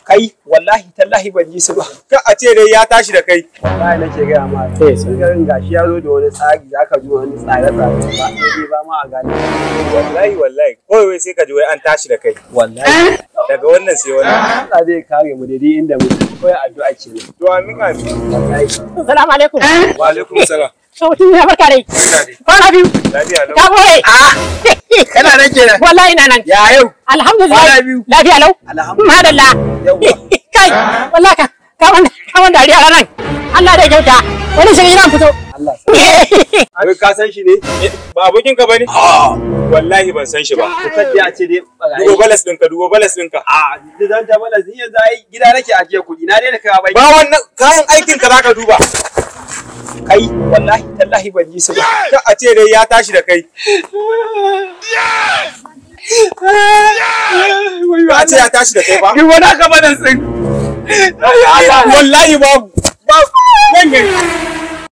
kai wallahi tallahi ban ji su ba ka a ce dai ya tashi da kai wallahi nake gaya ma eh sun garin gashi ya zo da wani tsari zaka ji wani tsare tsare ba sai ba ma a gane wallahi wallahi kawai wai sai ka ji wai an tashi da kai wallahi daga wannan sai wani Allah zai kare mu daidai inda mu koyi addu'a ce ne to amin amin wallahi Salamu alaikum. wa alaikum salam Sautin ya barka dai. barka dai Kwana biyu. lafiya lau Ka more. kana nan kenan Wallahi ina nan. ya yau Alhamdulillah. Kwana biyu. Lafiya lau. alhamdulillah Madalla. Yawwa. Kai. Wallahi ka ka wanda ka wanda dariya ranan. Allah dai kyauta. Wani shi ina fito. Allah wai ka san shi ne ba abokin ka bane wallahi ban san shi ba sai a ce dai dubo balas ɗinka dubo balas ɗinka a zan ta mana zin yanzu ai gida nake ajiye kuɗi na daina kai bai ba wannan kayan aikin ka zaka duba kai wallahi tallahi ban ji su ba ka a ce dai ya tashi da kai ba a ce ya tashi da kai ba Ki wani aka bada sun. wallahi babu babu wannan